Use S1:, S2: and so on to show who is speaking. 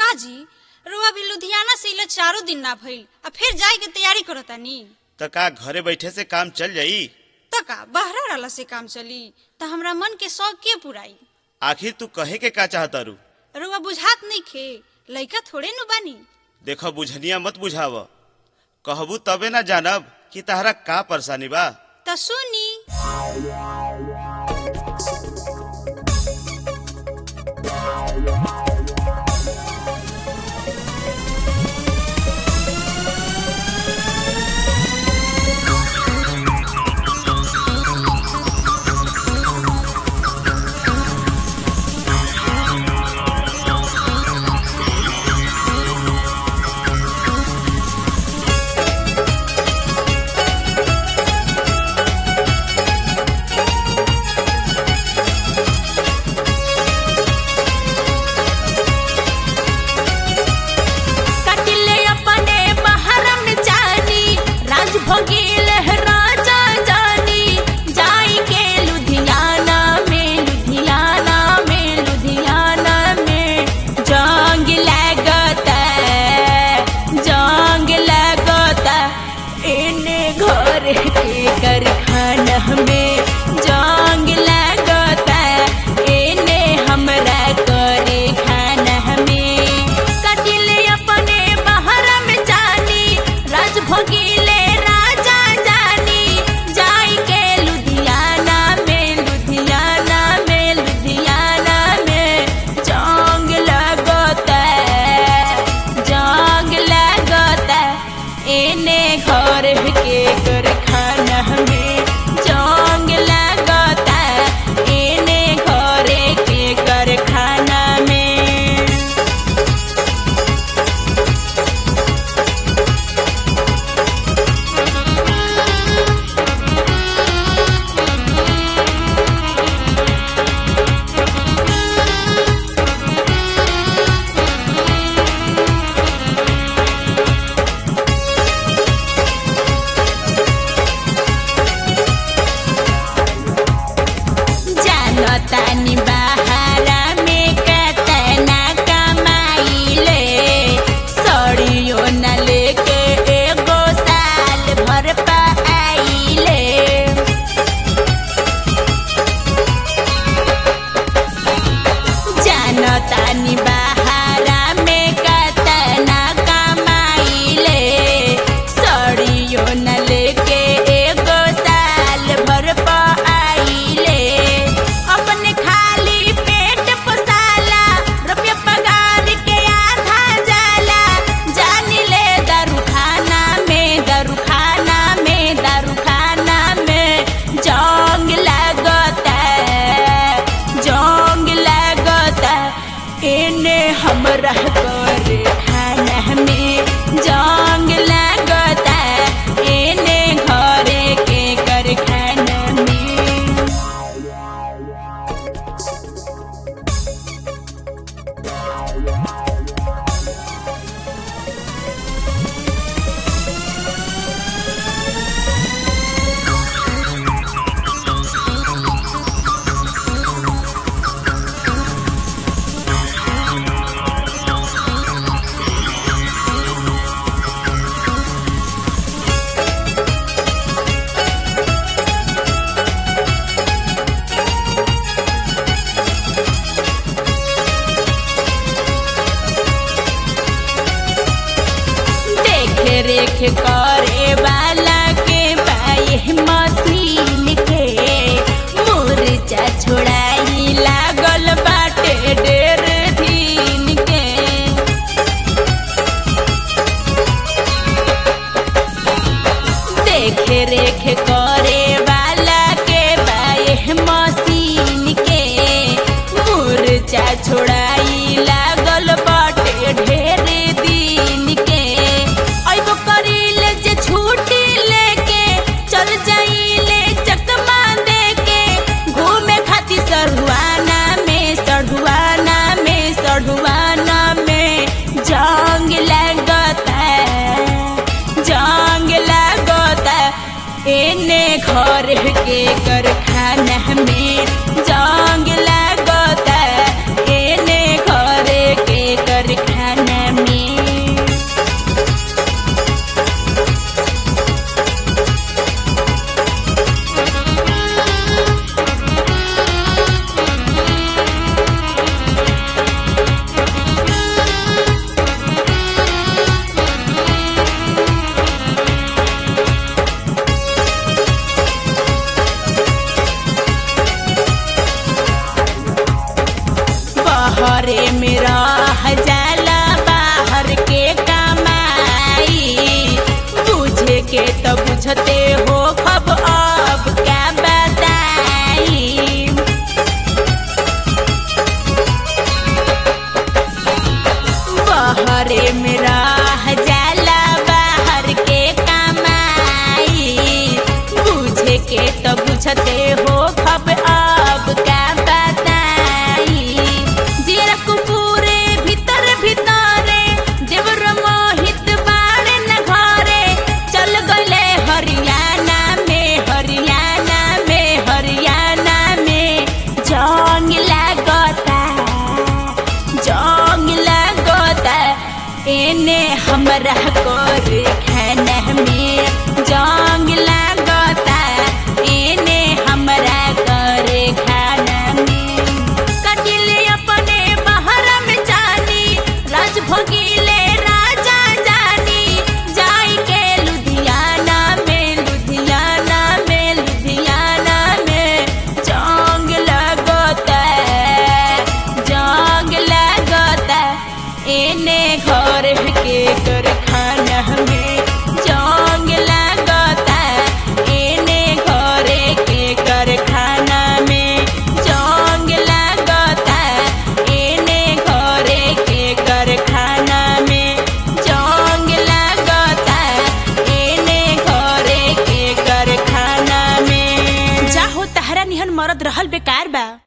S1: काजी रुआ भी लुधियाना से इला चारों दिन ना भइल आ फिर जाए के तैयारी करतानी
S2: त का घरे बैठे से काम चल जाई
S1: त का बहरा रहला से काम चली त हमरा मन के शौक के पुराई
S2: आखिर तू कहे के का चाहतारू
S1: रुआ बुझात नहीं खे लइका थोड़े नु बानी
S2: देख बुझनिया मत बुझाव कहबू तबे ना जानब कि तहरा का परेशानी बा
S1: त सुनी
S3: कटिले अपने बहरम जानी राज भोगिल राजा जानी जाई के लुधियाना में लुधियाना में लुधियाना में जंग लगता जंग लगता इने घर के कारखाना में जंग लगता इने हमरा करे खाना में कटिले अपने बहरम जानी राज भोगिले राजा जानी जाई के लुधियाना में लुधियाना में लुधियाना में जंग लगता जंग लगता एने घर के कारखाना में जंग लगता एने घर के कारखाना में जानतानी बहारा में कतना कमाइले सड़ियो न लेके एगो साल भर पाइले जानतानी बहारा में कतना कमाइले सड़ियो न लेके एगो साल भर पाइले अपने खाली पेट पोसाला रुपया पगार के आधा जाला जान ले दारू खाना में दारू खाना में दारू खाना में जंग लगता जंग लगता इने हमरा करे खाना में जंग लगता इने घरे के कर खाना में देख रेख करे वाला के बाई मशीन के मुर्चा छोड़ाई लागल बाटे डेर दिन के देख रेख करे वाला के बाई मशीन के मुर्चा छोड़ाई लागल बाटे ढेर दिन के अइबो करिल बहरे में रह जाला बाहर के कमाई बुझे के तो बुझते हो खब अब का बताई जेरा कुपूरे भीतर भीतरे देवर मोहित बाड़े न घरे चल गले हरियाणा में हरियाणा में हरियाणा में जंग लागता जंग लागता एने हमरा कोर खाना में जंग लागता एने हमरा कर खाना में कटिले अपने बाहर में जानी राज भोगिले राजा जानी जाई के लुधियाना में लुधियाना में लुधियाना में जंग लगता जंग लगता एने घर के कारखाना में जंग लगता एने घर के कारखाना में जंग लगता एने घर के कारखाना में जंग लगता एने घर के कारखाना में जाहो तहरा निहन मरद रहल बेकार बा